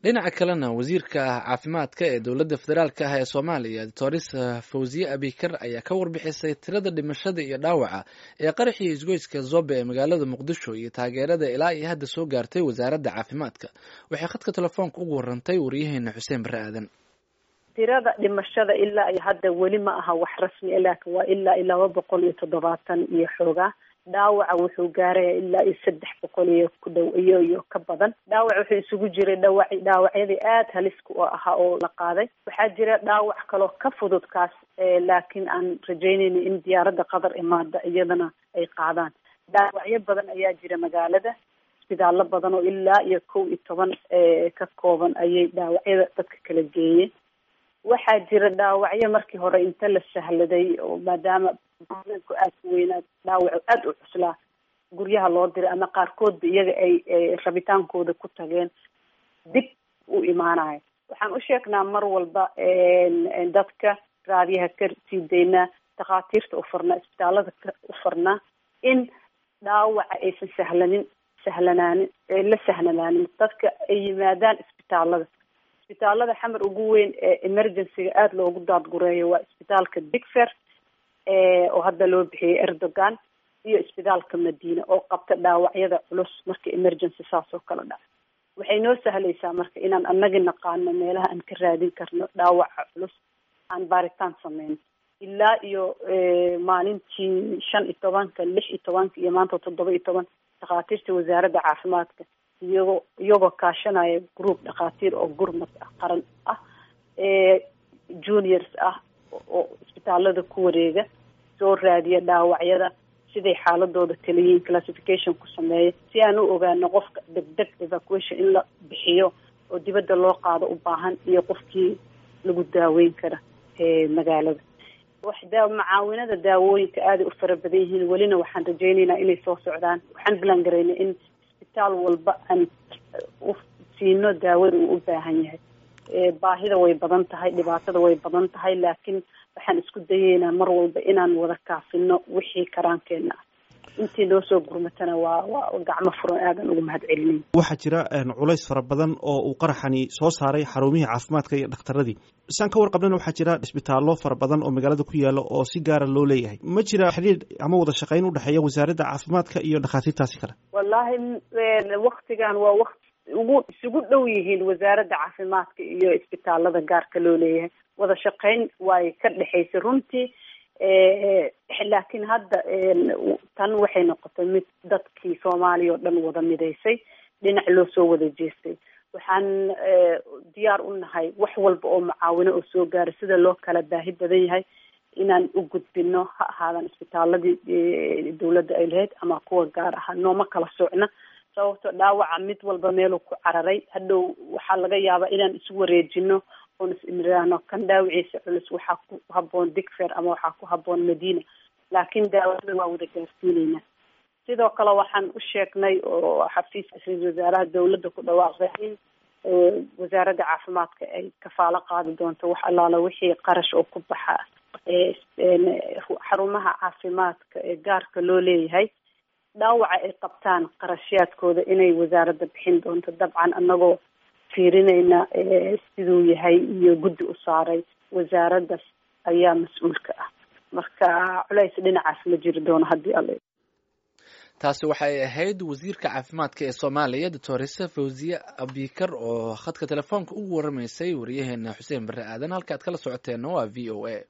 dhinaca kalena wasiirka caafimaadka ee dowladda federaalk ah ee soomaaliya doctores fawziye abikar ayaa ka warbixisay tirada dhimashada iyo dhaawaca ee qaraxii isgoyska zobe ee magaalada muqdisho iyo taageerada ilaa iyo hadda soo gaartay wasaaradda caafimaadka waxay khadka telefoonka ugu warantay waryaheena xuseen bare aadan tirada dhimashada ilaa iyo hadda weli ma aha wax rasmi laakin waa ilaa iyo laba boqol iyo toddobaatan iyo xoogaa dhaawaca wuxuu gaaraya ilaa iyo saddex boqol iyo ku dhow iyo iyo ka badan dhaawac wuxuu isugu jiray dhawac dhaawacyadii aada haliska oo ahaa oo la qaaday waxaa jira dhaawac kaloo ka fudud kaas laakiin aan rajaynayna in diyaaradda qatar imaada iyadana ay qaadaan dhaawacyo badan ayaa jira magaalada isbitaallo badan oo ilaa iyo kow iyo toban ka kooban ayay dhaawacyada dadka kala geeyeen waxaa jira dhaawacyo markii hore inta la sahladay oo maadaama ku aada ku weynaa dhaawaco aada u cuslaa guryaha loo diray ama qaarkoodba iyaga ay rabitaankooda ku tageen dib u imaanayo waxaan u sheegnaa mar walba dadka raadiyaha ka sii daynaa dhakhaatiirta u farnaa isbitaalada u farnaa in dhaawaca aysan sahlanin sahlanaanin la sahlanaanin dadka ay yimaadaan isbitaalada isbitaalada xamar ugu weyn ee emergencyga aada loogu daadgureeyo waa isbitaalka digfer oo hadda loo bixiyey erdogan iyo isbitaalka madiina oo qabta dhaawacyada culus marka emergency saas oo kale dhac waxay noo sahlaysaa marka inaan anagi naqaano meelaha aan ka raadin karno dhaawaca culus aan baaritaan sameyno ilaa iyo maalintii shan iyo tobanka lix iyo tobanka iyo maanta toddoba iyo toban dhakhaatiirta wasaaradda caafimaadka iyagoo iyagoo kaashanaya group dhakhaatiir oo gurmad ah qaran ah juniors ah oo isbitaalada ku wareega soo raadiya dhaawacyada siday xaaladooda kala yihiin classification ku sameeya si aan u ogaano qofka degdeg evacuation in la bixiyo oo dibadda loo qaado u baahan iyo qofkii lagu daaweyn kara magaalada wax daa macaawinada daawooyinka aaday u fara badan yihiin welina waxaan rajaynaynaa inay soo socdaan waxaan bilan garaynay in isbitaal walba aan u siino daawada uu u baahan yahay baahida way badan tahay dhibaatada way badan tahay laakiin waxaan isku dayeynaa mar walba inaan wada kaafino wixii karaankeena ah intii noo soo gurmatana waa waa gacmo furan aadan ugu mahad celinayn waxaa jira culays fara badan oo uu qaraxani soo saaray xarumihii caafimaadka iyo dhakhtaradii saan ka warqabnana waxaa jira isbitaallo fara badan oo magaalada ku yaala oo si gaara loo leeyahay ma jira xidhiir ama wada shaqayn udhexeeya wasaaradda caafimaadka iyo dhakhaatiirtaasi kale wallaahi waktigan waa waqti ugu isugu dhow yihiin wasaaradda caafimaadka iyo isbitaalada gaarka loo leeyahay wada shaqayn way ka dhexaysay runtii laakiin hadda tan waxay noqotay mid dadkii soomaaliya oo dhan wada midaysay dhinac loo soo wada jeestay waxaan diyaar u nahay wax walba oo macaawino oo soo gaaray sida loo kala baahi badan yahay inaan u gudbino ha ahaadan isbitaaladii dawladda ay lahayd ama kuwa gaar ahaa nooma kala socna sababto dhaawaca mid walba meeluu ku cararay hadhow waxaa laga yaabaa inaan isu wareejino oon is imraano kan dhaawiciisa culus waxaa ku haboon digfer ama waxaa ku haboon madiina laakiin daawada waa wada gaarsiineyna sidoo kale waxaan u sheegnay oo xafiiska ra-isul wasaaraha dawladda ku dhawaaqday in wasaaradda caafimaadka ay kafaalo qaadi doonto wax allaala wixii qarash oo ku baxa xarumaha caafimaadka ee gaarka loo leeyahay dhaawaca ay qabtaan qarashyaadkooda inay wasaaradda bixin doonto dabcan anagoo fiirinayna siduu yahay iyo guddi u saaray wasaaraddas ayaa mas-uulka ah marka culays dhinacaas ma jiri doono haddii alle taasi waxay ahayd wasiirka caafimaadka ee soomaaliya doctoresa fawziye abikar oo khadka telefoonka ugu waramaysay wariyaheena xuseen bare aadan halka ad kala socoteenna waa v o a